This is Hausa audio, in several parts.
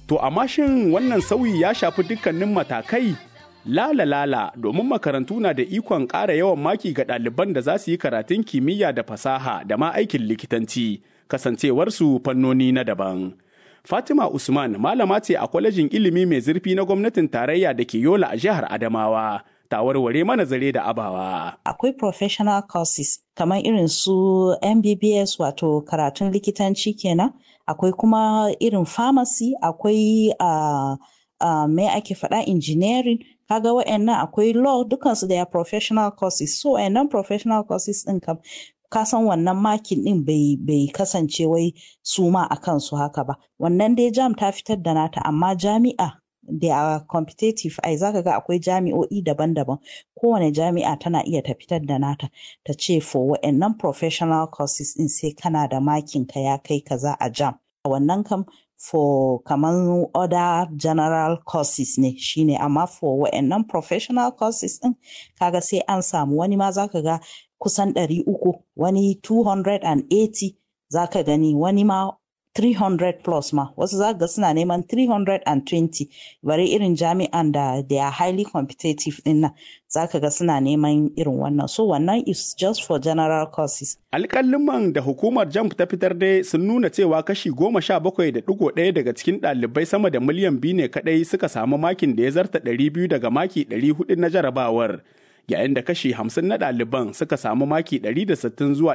To amma shin wannan sauyi ya shafi dukkanin matakai? Lala lala domin makarantu na da ikon ƙara yawan maki ga ɗaliban da za su yi karatun kimiyya da fasaha da ma aikin likitanci, kasancewarsu fannoni na daban. Fatima Usman malama ce a kwalejin ilimi mai zurfi na gwamnatin tarayya da ke Yola a jihar Adamawa. Ta warware mana zare da abawa. Akwai professional courses kamar irin su MBBS wato karatun likitanci kenan. Akwai kuma irin pharmacy, akwai uh, uh, me ake faɗa engineering. Kaga wa'annan akwai law dukansu da ya professional courses. So wa'annan professional courses ɗin kam ka san wannan makin din bai bai kasance wai su ma a kansu haka ba wannan dai jam ta fitar da nata amma jami'a da a competitive ai zaka ga akwai jami'o'i daban-daban kowane jami'a tana iya ta fitar da nata ta ce for wa'annan professional courses din sai kana da makin ka ya kai kaza a jam wannan kam for kamar other general courses ne shine amma for wa'annan professional courses din kaga sai an samu wani ma zaka ga kusan ɗari uku wani 280 za ka gani wani ma 300 plus ma wasu za ga suna neman 320 bari irin jami'an da they are highly competitive din nan za ka ga suna neman irin wannan so wannan is just for general courses alƙalin da hukumar jamp ta fitar dai sun nuna cewa kashi goma sha bakwai da ɗigo ɗaya daga cikin ɗalibai sama da miliyan biyu ne kaɗai suka samu makin da ya zarta ɗari biyu daga maki ɗari hudu na jarabawar yayin da kashi 50 na ɗaliban suka samu maki 160 zuwa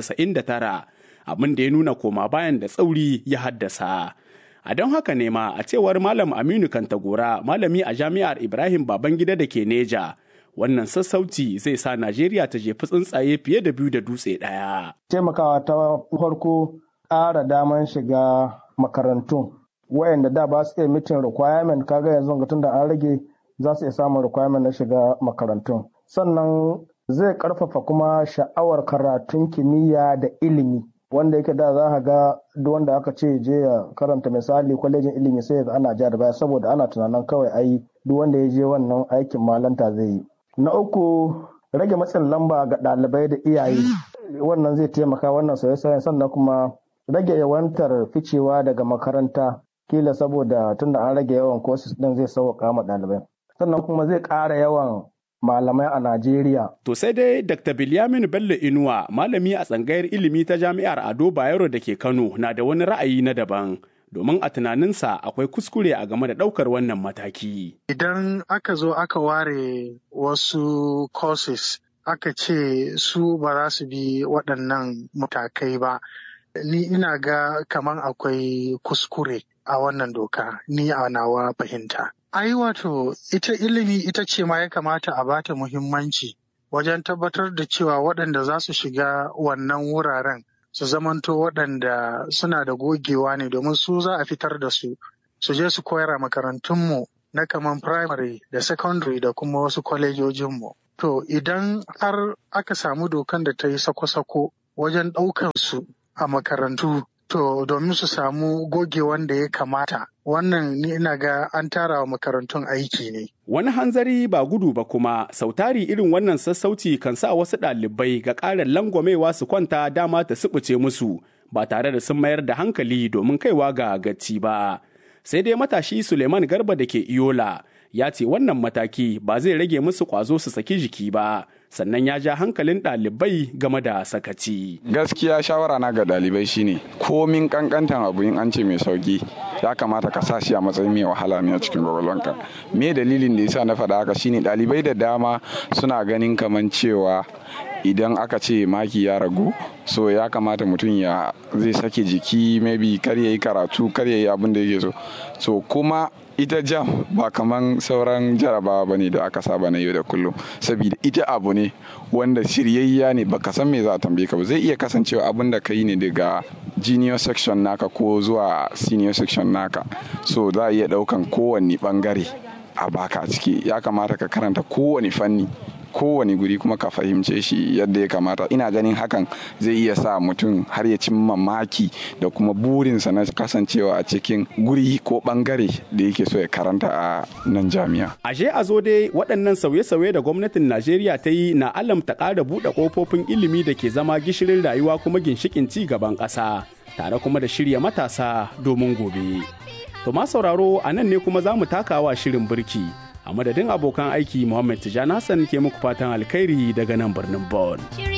199 abin da ya nuna koma bayan da tsauri ya haddasa. A don haka ne ma a cewar Malam Aminu Kantagora malami a jami'ar Ibrahim Babangida da ke Neja. Wannan sassauci zai sa Najeriya ta jefi tsuntsaye fiye da biyu da dutse ɗaya. Taimakawa ta farko ƙara daman shiga makarantun. Wayanda da ba su iya mitin requirement kaga yanzu tun da an rage za su iya samun requirement na shiga makarantun. sannan zai karfafa kuma sha'awar karatun kimiyya da ilimi wanda yake da za ka ga duk wanda aka ce je ya karanta misali kwalejin ilimi sai ga ana ja da baya saboda ana tunanin kawai ai duk wanda ya je wannan aikin malanta zai yi na uku rage matsin lamba ga ɗalibai da iyaye wannan zai taimaka wannan sauye-sauyen sannan kuma rage yawantar ficewa daga makaranta kila saboda tunda an rage yawan courses din zai sauƙa ma ɗalibai sannan kuma zai ƙara yawan malamai a Najeriya. To sai dai Dr. Bilyamin Bello Inuwa, malami a tsangayar ilimi ta Jami'ar Ado Bayero da ke Kano, na da wani ra'ayi na daban. Domin a tunaninsa akwai kuskure a game da ɗaukar wannan mataki. Idan aka zo aka ware wasu courses aka ce su ba za su bi waɗannan matakai ba, ni ina ga kaman akwai kuskure a wannan doka, ni a nawa fahimta. Ai wato ita ilimi ita ce ma ya kamata a bata muhimmanci wajen tabbatar da cewa waɗanda za su shiga wannan wuraren su zamanto waɗanda suna da gogewa ne domin su za a fitar da su su je su koyar a makarantunmu na kaman primary da secondary da kuma wasu kwalejojinmu. To idan har aka samu dokan da ta yi sako-sako wajen ɗaukan su a makarantu To domin su samu gogewan da ya kamata wannan ni ina ga an tara wa makarantun aiki ne. Wani hanzari ba gudu ba kuma sautari irin wannan sassauci kan sa wasu ɗalibai ga ƙarin langwamewa su kwanta dama ta subuce musu ba tare da sun mayar da hankali domin kaiwa ga gaci ba. Sai dai matashi Suleiman Garba da ke Iyola ya ce wannan mataki ba zai rage musu ƙwazo su saki jiki ba. sannan ya ja hankalin ɗalibai game da sakaci. Gaskiya shawara na ga ɗalibai shine komin kankantan abu in an ce mai sauki ya kamata ka sa shi a matsayin mai wahala ne a cikin gwagwalwanka. Me dalilin da yasa na faɗa haka shine ɗalibai da dama suna ganin kaman cewa idan aka ce maki ya ragu so ya kamata mutum ya zai sake jiki maybe kar ya yi karatu kar ya yi abin da yake so so kuma ita jam ba kaman sauran jarabawa ba ne da aka saba na yau da kullum saboda ita abu ne wanda shiryayya ne baka san me za a tambaye ka ba zai iya kasancewa abin da ka yi ne daga junior section naka ko zuwa senior section naka so za a iya daukan kowanne bangare a baka a ciki ya kamata ka karanta kowane fanni kowane guri kuma ka fahimce shi yadda ya kamata ina ganin hakan zai iya sa mutum har ya cimma maki da kuma burinsa na kasancewa a cikin guri ko bangare da yake so ya karanta a nan jami'a. Ashe a zo dai waɗannan sauye-sauye da gwamnatin Najeriya ta yi na alamta ƙara buɗe ƙofofin ilimi da ke zama gishirin rayuwa kuma ginshikin ci gaban ƙasa tare kuma da shirya matasa domin gobe. To ma sauraro a nan ne kuma za mu takawa shirin birki. A madadin abokan aiki Muhammad Tijjani Hassan ke muku fatan alkhairi daga nan birnin Bon.